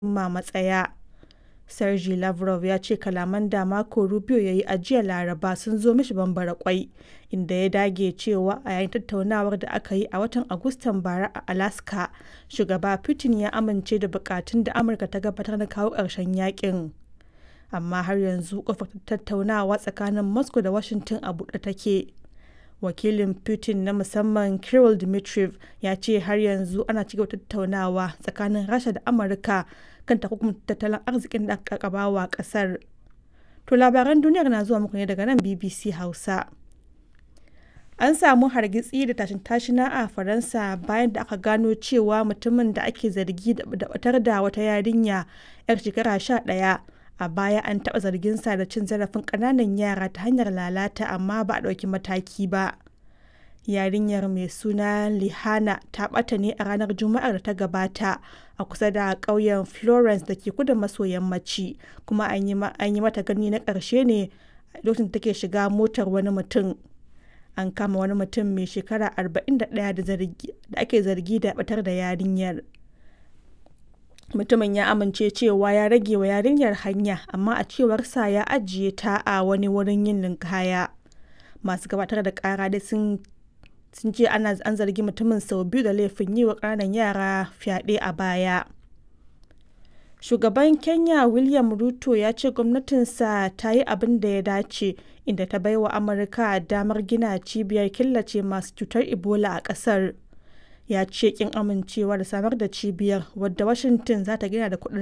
cimma matsaya. Sergey Lavrov ya ce kalaman da Marco Rubio ya yi a jiya Laraba sun zo mishi bambara kwai, inda ya dage cewa a yayin tattaunawar da aka yi a watan Agustan bara a Alaska, Shugaba Putin ya amince da bukatun da Amurka ta gabatar na kawo ƙarshen yakin. Amma har yanzu kofar tattaunawa tsakanin Moscow da Washington a buɗe take. Wakilin Putin na musamman Kirill Dmitriev ya ce har yanzu ana cigaba da tattaunawa tsakanin Rasha da Amurka kan takunkumin tattalin arzikin da aka wa kasar. To labaran duniyar na zuwa muku ne daga nan BBC Hausa. An samu hargitsi da tashin tashina a Faransa bayan da aka gano cewa mutumin da ake zargi da batar da wata yarinya 'yar shekara 11 a baya an taɓa zarginsa da cin zarafin ƙananan yara ta hanyar lalata amma ba a ɗauki mataki ba. Yarinyar mai suna Lihana ta ɓata ne a ranar Juma'ar da ta gabata a kusa da ƙauyen Florence da ke kudu maso yammaci kuma an yi mata gani na ƙarshe ne lokacin da take shiga motar wani mutum. An kama wani mutum mai shekara 41 da ake zargi da batar da yarinyar. Mutumin ya amince cewa ya rage wa yarinyar hanya amma a cewarsa ya ajiye ta a wani wurin yin ninkaya. Masu gabatar da ƙara dai sun sun ce ana an zargi mutumin sau biyu da laifin yi wa ƙananan yara fyaɗe a baya. Shugaban Kenya William Ruto ya ce gwamnatinsa ta yi abin da ya dace inda ta baiwa Amurka damar gina cibiyar killace masu cutar Ebola a ƙasar. Ya ce kin amincewa da samar da cibiyar wadda Washington za ta gina da kuɗin